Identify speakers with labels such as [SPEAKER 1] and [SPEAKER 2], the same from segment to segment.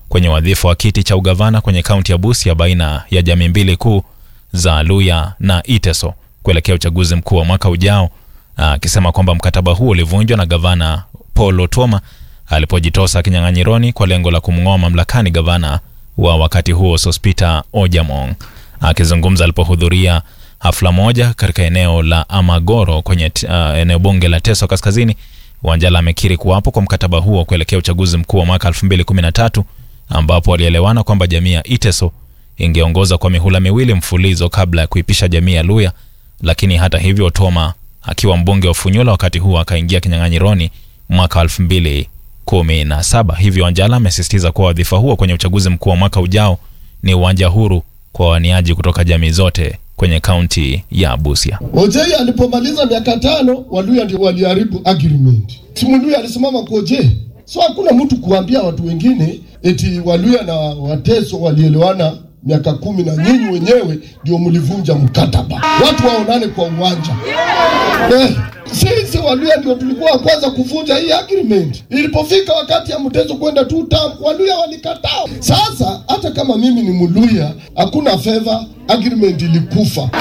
[SPEAKER 1] kwenye wadhifa wa kiti cha ugavana kwenye kaunti ya Busia baina ya jamii mbili kuu za Luya na Iteso kuelekea uchaguzi mkuu wa mwaka ujao, akisema kwamba mkataba huo ulivunjwa na gavana Paul Otuoma alipojitosa kinyang'anyironi kwa lengo la kumng'oa mamlakani gavana wa wakati huo Sospita Ojamong. Akizungumza alipohudhuria hafla moja katika eneo la Amagoro kwenye uh, eneo bunge la Teso Kaskazini, Wanjala amekiri kuwapo kwa mkataba huo kuelekea uchaguzi mkuu wa mwaka 2013 ambapo walielewana kwamba jamii ya Iteso ingeongoza kwa mihula miwili mfulizo kabla ya kuipisha jamii ya Luya. Lakini hata hivyo, Otoma akiwa mbunge wa Funyula wakati huo akaingia kinyang'anyironi mwaka 2017. Hivyo Wanjala amesisitiza kuwa wadhifa huo kwenye uchaguzi mkuu wa mwaka ujao ni uwanja huru kwa waniaji kutoka jamii zote kwenye kaunti ya Busia.
[SPEAKER 2] Ojei alipomaliza miaka tano, Waluya ndio waliharibu agreement. Si Mluya alisimama kwa Ojei, so hakuna mtu kuambia watu wengine eti Waluya na Wateso walielewana miaka kumi na nyinyi wenyewe ndio mlivunja mkataba. Watu waonane kwa uwanja eh. Sisi Waluya ndio tulikuwa wa kwanza kuvunja hii agreement. Ilipofika wakati ya Mteso kwenda tu tam, Waluya walikataa. Sasa hata kama mimi ni Mluya, hakuna favor, agreement ilikufa.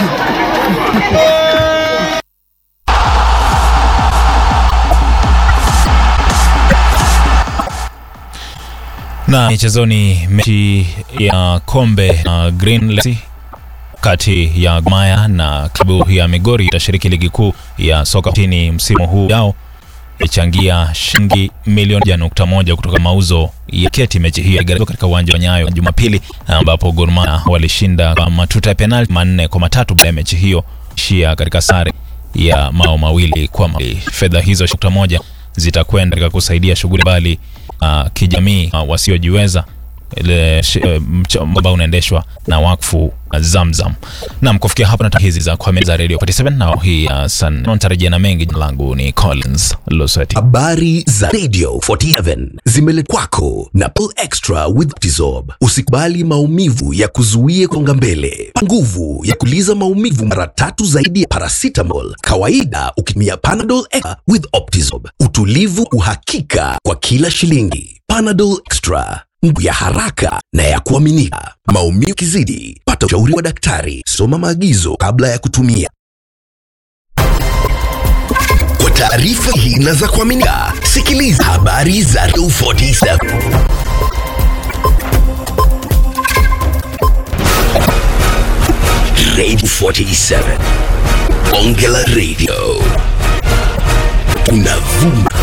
[SPEAKER 1] Na michezoni, mechi ya kombe na Green Legacy kati ya Gor Mahia na klabu ya Migori itashiriki ligi kuu ya soka nchini msimu huu yao ichangia shilingi milioni moja nukta moja kutoka mauzo ya keti. Mechi hiyo iligaragazwa katika uwanja wa Nyayo Jumapili, ambapo Gor Mahia walishinda kwa matuta ya penalti manne kwa matatu baada ya mechi hiyo ishia katika sare ya mao mawili kwa mawili. Fedha hizo nukta moja zitakwenda katika kusaidia shughuli mbali uh, kijamii uh, wasiojiweza ile ambao unaendeshwa na wakfu Zamzam. Naam, kufikia hapa na hizi za kwa meza Radio 47 na hii uh, san natarajia na mengi. Jina langu ni Collins Losati.
[SPEAKER 3] Habari za Radio 47 zimeletwa kwako na Pull Extra with Optizorb. Usikubali maumivu ya kuzuie konga mbele. Nguvu ya kuliza maumivu mara tatu zaidi ya paracetamol kawaida, ukitumia Panadol Extra with Optizorb. Utulivu, uhakika kwa kila shilingi. Panadol Extra nguvu ya haraka na ya kuaminika. Maumivu kizidi, pata ushauri wa daktari. Soma maagizo kabla ya kutumia. Kwa taarifa hii na za kuaminika, sikiliza habari za Radio 47 Radio 47 Bonge la Radio, unavuma